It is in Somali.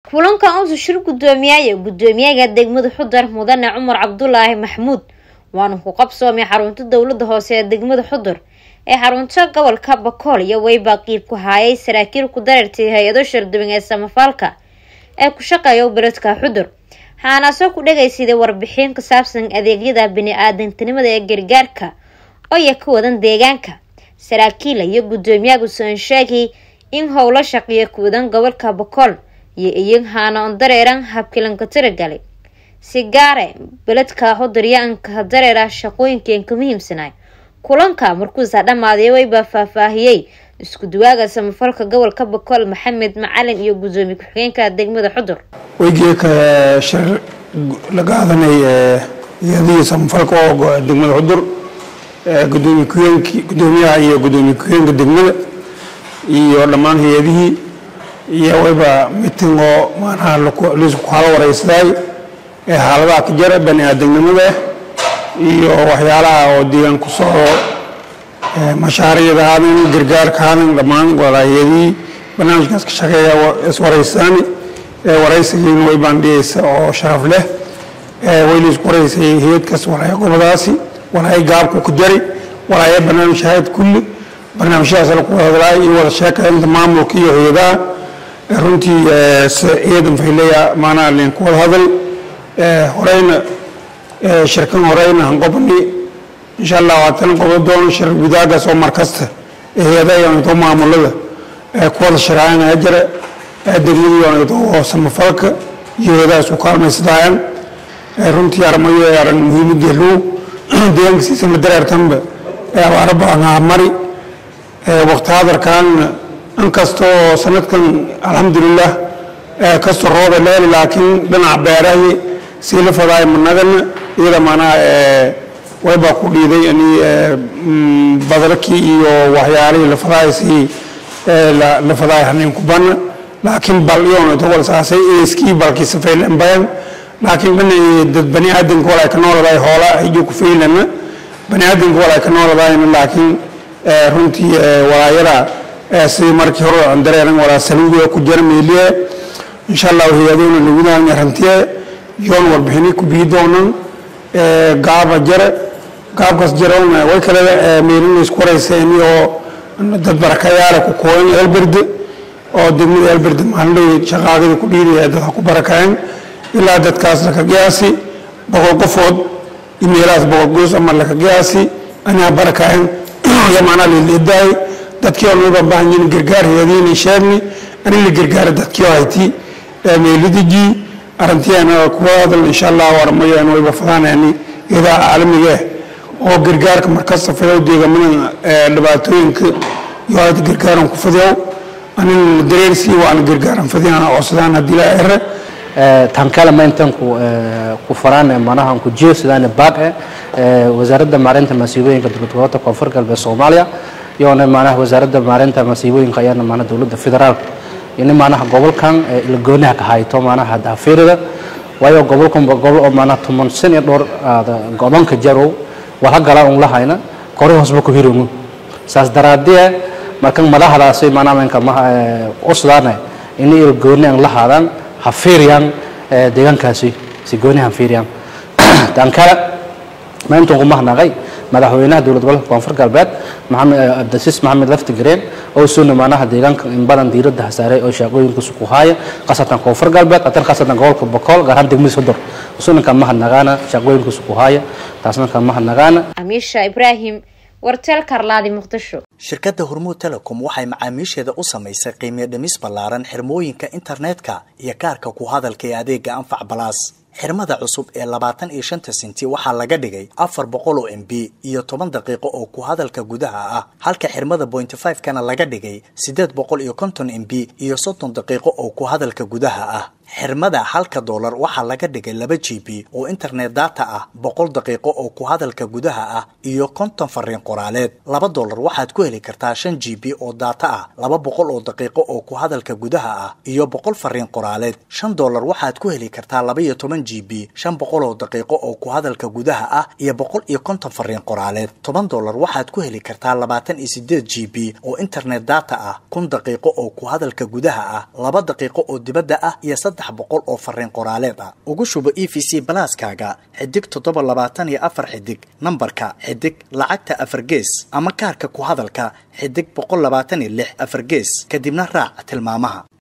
kulankan uusa shir guddoomiyaaya guddoomiyaga degmada xudar mudane cumar cabdulaahi maxmuud waana ku qabsoomay xarunta dowlada hoose ee degmada xudur ee xarunta gobolka bakool iyo weyba qiib ku haayay saraakiil ku dareertay hay-ado sharduban ee samafaalka ee ku shaqeeya beledka xudur waxaanaasoo ku dhagaysiday warbixin ku saabsan adeegyada bini-aadantinimada ee gargaarka oo ya ka wadan deegaanka saraakiila iyo guddoomiyaha usan sheegay in howlo shaqeeya ku wadan gobolka bakool iyo iyin haana on dareeran habkilanka tiragalay si gaare beledka xudaryaanka dareera shaqooyinkeen ka muhiimsanay kulanka markuusa dhammaaday weyba faahfaahiyey isku duwaaga samafalka gobolka bakool maxamed macalin iyo guddoomiye ku-xigeenka degmada xudur weygeeka shir la qaadanay iyadii samafalka oo degmada xudur gudoomiye ku-xigeenki guddoomiyaha iyo guddoomiye ku-xigeenka degmada iyo dhammaan hay-adihii iyo wayba miting oo maanaha laisku kala wareysaday ee xaaladaha ka jara bani aadamnimada iyo waxyaalaha oo deegaan ku soo mashaariicda haadan gargaarka haadan dhammaan walaayadii barnaamijkaas ka shaqeeya iswareysaani wareysigiina way baandhigaysa oo sharaf leh way laisku wareysay hay-adkaas walaaya gobadaasi walaaya gaabku ku jari walaaya barnaamij hayad kulli barnaamijyadaas la ku wada hadlaay iyo wada sheekaynta maamulka iyo hay-adaha runtii ciidan fayleya maanaa leen ku wada hadal horeyna shirkan horeyna hanqobni insha allah waatan qobo doono shir gudaagaas oo markasta hay-adaha maamulada ku wada sharaacana jira degmadii oo samafalka iyo hay-adaha isku kaalmaysadayaan runtii armayo aran muhiimadii luu deegaankiisa ma dareertanba abaaro badan mari waqti hadarkaanna inkastoo sanadkan alxamdulilah kastoo rooba leeli laakiin dhinaca beerahi sii la fadaay managana iyada maanaa waybaa ku dhiiday ani badarkii iyo waxyaalihii la fadaay sii la fadaay haneen ku bana laakiin bal iyoona togol saasay eeskii balkii safaylen bayan laakiin dhinaci dad bani aadanka walay ka nooladaay hoola hijo ku faylana bani aadanka walay ka nooladaayna laakiin runtii walaayada sidii markii hore aan dareeran walaa saliidiga ku jira meeliye insha allah hay-adoona lagudaanya rantiye yoon warbixini ku bii doonan gaaba jare gaabkaas jaroona way kale meelina isku wareyseeni oo dad barakayaala ku kooyan elberde oo degmada elberde maalinley shaqaagada ku dhiidaya dadka ku barakayan ilaa dadkaas laka qiyaasi boqol qofood imeelahaas boqol goos ama laka qiyaasi anaa barakayan yamaanaa lilidaay dadkii oo noo baahan yihiin gargaar hayadiina sheegni ani la gargaara dadkii oo hayti meelidiji arrintiyaana kuwa hadal insha allah warmayaan wayba fadaanayani idaa caalamiga ah oo gargaarka markasta fadow deegamada dhibaatooyinka iyo hada gargaaran ku fadow anin dareersii waana gargaaran fadiyana codsadaan haddii la ere tan kale ma intan ku faraan manaha ku jiyo sidaan baaq eh wasaaradda maareynta masiibooyinka dowladgoboleedka koonfur galbeed Soomaaliya iyo manaha wasaaradda maareynta masiibooyinka ayana manaha dowladda federaalka in manaha gobolkan la goonaha ka hayto manaha daafirida waayo gobolkan gobol oo manaha tuman san iyo dhowr go'doonka jarow waxa gala un lahayna kore hoosba ku hirumu saas daraadii markan madaxdaasi manaha manka usdaana in ay goonaan lahaadaan ha fiiriyaan deegaankaasi si gooni ha fiiriyaan tan kale maanta ugu mahadnaqay madaxweynaha dowlad gobolka koonfur galbeed maxamed abdasiis maxamed lafti gareen oo suuna maanaha deegaanka in badan diiradda hasaaray oo shaqooyinkiisu ku haaya qasatan koonfur galbeed qatan qasatan gobolka bokool gaar ahaan degmada sodor suuna ka mahadnaqaana shaqooyinkiisu ku haaya taasna ka mahadnaqaana amiisha ibraahim warteel karlaadi muqdisho shirkadda hormuud telecom waxay macaamiisheeda u samaysay qiimiyo dhimis ballaaran xirmooyinka internetka iyo kaarka ku hadalka ee adeega anfac balaas xirmada cusub ee labaatan iyo shanta senti waxaa laga dhigay afar boqol oo m b iyo toban daqiiqo oo ku hadalka gudaha ah halka xirmada bointy five kana laga dhigay siddeed boqol iyo konton m b iyo soddon daqiiqo oo ku hadalka gudaha ah xirmada halka doolar waxaa laga dhigay laba g b oo internet data ah boqol daqiiqo oo ku hadalka gudaha ah iyo konton fariin qoraaleed laba doolar waxaad ku heli kartaa shan g b oo data ah laba boqol oo daqiiqo oo ku hadalka gudaha ah iyo boqol fariin qoraaleed shan doolar waxaad ku heli kartaa laba iyo toban g b shan boqol oo daqiiqo oo ku hadalka gudaha ah iyo boqol iyo konton fariin qoraaleed toban doolar waxaad ku heli kartaa labaatan iyo sideed g b oo internet data ah kun daqiiqo oo ku hadalka gudaha ah laba daqiiqo oo dibadda ah iyo saddex saddex boqol oo fariin qoraaleed ah ugu shubo e v c balaaskaaga xidig toddoba labaatan iyo afar xidig nambarka xidig lacagta afar gees ama kaarka ku hadalka xidig boqol labaatan iyo lix afar gees kadibna raac tilmaamaha